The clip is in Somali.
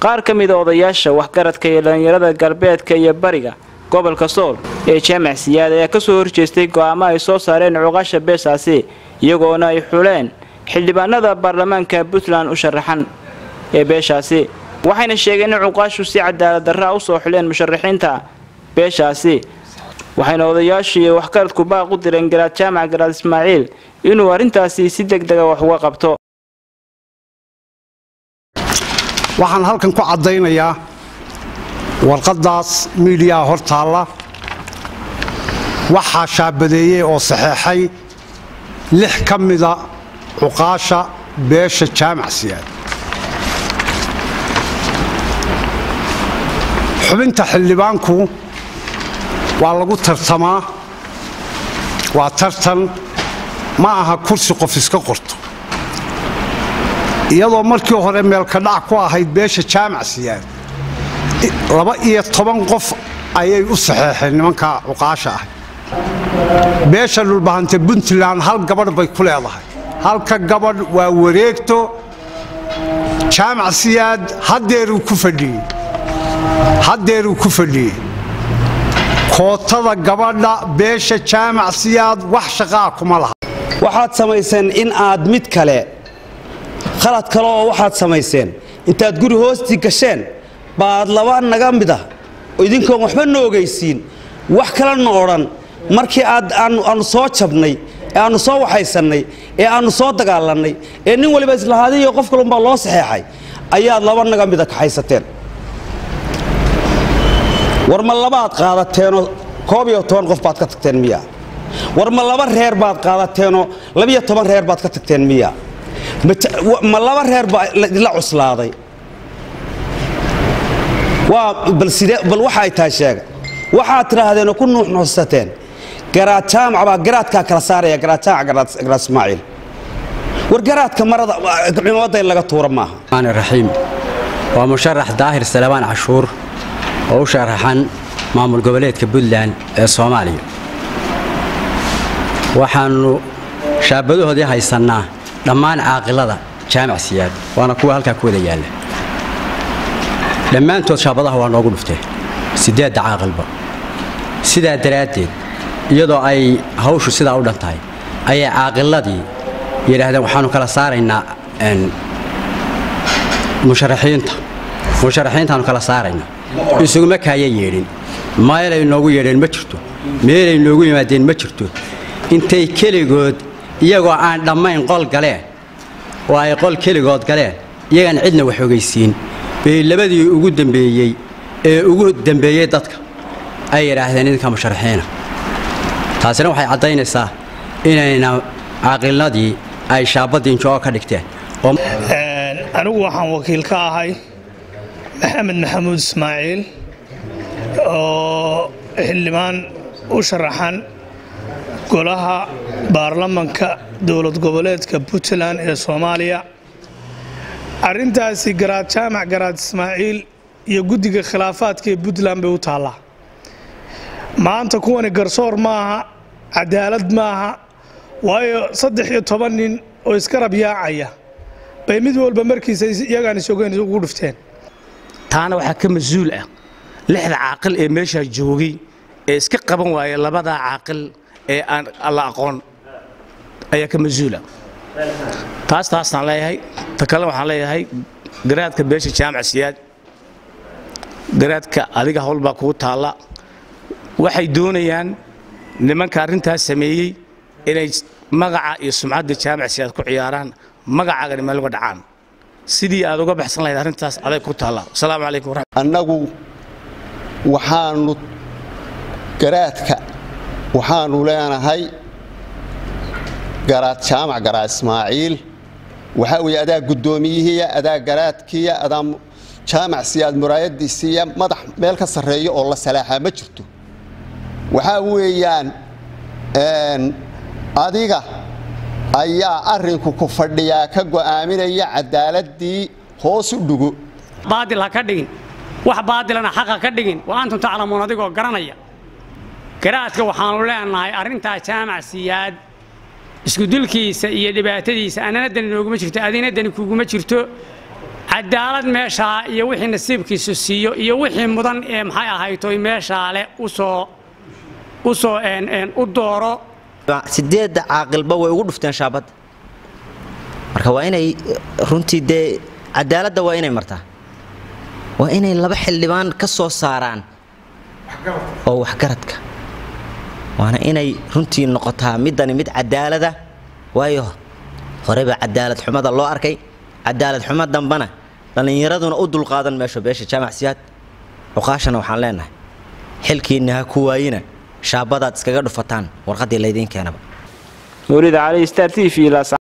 qaar ka mida odayaasha waxgaradka iyo dhallinyarada galbeedka iyo bariga gobolka sool ee jaamac siyaad ayaa kasoo horjeestay go'aamo ay soo saareen cuqaasha beeshaasi iyagoona ay xuleen xildhibaanada baarlamaanka puntland u sharaxan ee beeshaasi waxayna sheegeen in cuqaashu si cadaalad darraa usoo xuleen musharaxiinta beeshaasi waxayna odayaashu iyo waxgaradku baaq u direen garaad jaamac garaad ismaaciil inuu arrintaasi si deg dega wax uga qabto waxaan halkan ku caddaynayaa warqaddaas miidiyaha hor taalla waxaa shaabadeeyey oo saxeexay lix ka mida cuqaasha beesha jaamac siyaad xubinta xildhibaanku waa lagu tartamaa waa tartan ma aha kursi qof iska qorto iyadoo markii hore meelkadhac ku ahayd beesha jaamac siyaad laba iyo toban qof ayay u saxeexeen nimanka cuqaasha ah beesha dhulbahante puntland hal gabadh bay ku leedahay halka gabadh waa wareegto jaamac siyaad haddeeruu ku fadhiyey haddeeruu ku fadhiyey kootada gabadha beesha jaamac siyaad wax shaqaa kuma laha waxaad samayseen in aad mid kale khalad kale oo waxaad samayseen intaad guri hoostii gasheen baad laba naga mid ah oo idinkoon waxba na ogaysiin wax kalena odhan markii aad aannu soo jabnay ee aannu soo waxaysannay ee aannu soo dagaalannay ee nin waliba islahaadiyo qof kalunbaa loo saxeexay ayaad laba naga mida kaxaysateen war ma labaad qaadateenoo koob iyo toban qof baad ka tagteen miya war ma laba reer baad qaadateenoo labiyo toban reer baad ka tagteen miya ma laba reer baa idinla cuslaaday bal waxa ay tahay sheega waxaad tidhaahdeenoo ku nuuxnuuxsateen garaad jaamac baa garaadkaa kala saaraya garaad jaamac garaad ismaaciil war garaadka marada cimamadda in laga tuura maaha raxiim waa musharax daahir salabaan cashuur oo u sharaxan maamul goboleedka puntland ee soomaaliya waxaannu shaabadahoodii haysannaa dhammaan caaqilada jaamac siyaad waana kuwa halkaa ku wada yaalla dhammaantood shaabadaha waa noogu dhufteen siddeedda caaqilba sidaa daraaddeed iyadoo ay hawshu sidaa u dhan tahay ayay caaqiladii yidhaahdeen waxaannu kala saaraynaa musharaxiinta musharaxiintaannu kala saaraynaa isuguma kaaya yeedhin meelay noogu yeedheen ma jirto meelay noogu yimaadeen ma jirto intay keligood iyagoo aan dhammayn qol galeen oo ay qol keligood galeen iyagaan cidna wax ogaysiin bay labadii ugu dambeeyey ee ugu dambeeyey dadka ay yidhaahdeen idinka musharaxiina taasina waxay caddaynaysaa inayna caaqilnadii ay shaabadiinjoo ka dhigteen anigu waxaan wakiil ka ahay maxamed maxamuud ismaaciil oo xildhibaan u sharaxan golaha baarlamanka dowlad goboleedka puntland ee soomaaliya arrintaasi garaad jaamac garaad ismaaciil iyo guddiga khilaafaadka ee puntland bay u taallaa maanta kuwani garsoor maaha cadaalad maaha waayo saddex iyo toban nin oo iska rabyaacaya bay mid walba markiisa iyagaan isogeyn ugu dhufteen taana waxaa ka mas-uul ah lixda caaqil ee meeshaa joogay ee iska qaban waaya labadaa caaqil ee aan alla aqoon ayaa ka mas-uula taas taasaan leeyahay ta kale waxaan leeyahay garaadka beesha jaamac siyaad garaadka adiga howlbaa kugu taalla waxay doonayaan nimanka arrintaas sameeyey inay magaca iyo sumcadda jaamac siyaad ku ciyaaraan magacaagani meel uga dhacaan sidii aad uga baxsan lahayd arrintaas aday ku taalla asalaamu calaykum annagu waxaannu garaadka waxaannu leenahay garaad jaamac garaad ismaaciil waxaa weeye adaa guddoomiyihiiya adaa garaadkiiya adaa jaamac siyaad muraayadiisiiya madax meel ka sarreeya oo la salaaxaa ma jirto waxaa weeyaan adiga ayaa arrinku ku fadhiyaa ka go'aaminaya cadaaladii hoos u dhugo baadil ha ka dhigin wax baadilana xaq ha ka dhigin wa antum taclamuun adigoo garanaya garaadka waxaannu leenahay arrintaa jaamac siyaad iskudulkiisa iyo dhibaatadiisa annana dani nooguma jirto adina dani kuguma jirto cadaalad meeshaa iyo wixii nasiibkiisu siiyo iyo wixii mudan ee maxay ahaytoy meeshaa leh usoo usoo u dooro sideedda caaqilba way ugu dhufteen shaabadda marka waa inay runtii dee cadaaladda waa inay martaa waa inay laba xildhibaan ka soo saaraan oo waxgaradka waana inay runtii noqotaa midani mid cadaalada waayo horeba cadaalad xumada loo arkay cadaalad xumo dambana dhallinyaraduna u dulqaadan meesho beesha jaamac siyaad cuqaashana waxaan leenahay xilkiinna ha ku waayina shaabadaad iskaga dhufataan warqaddii laydiin keenaba nuurida cali star t v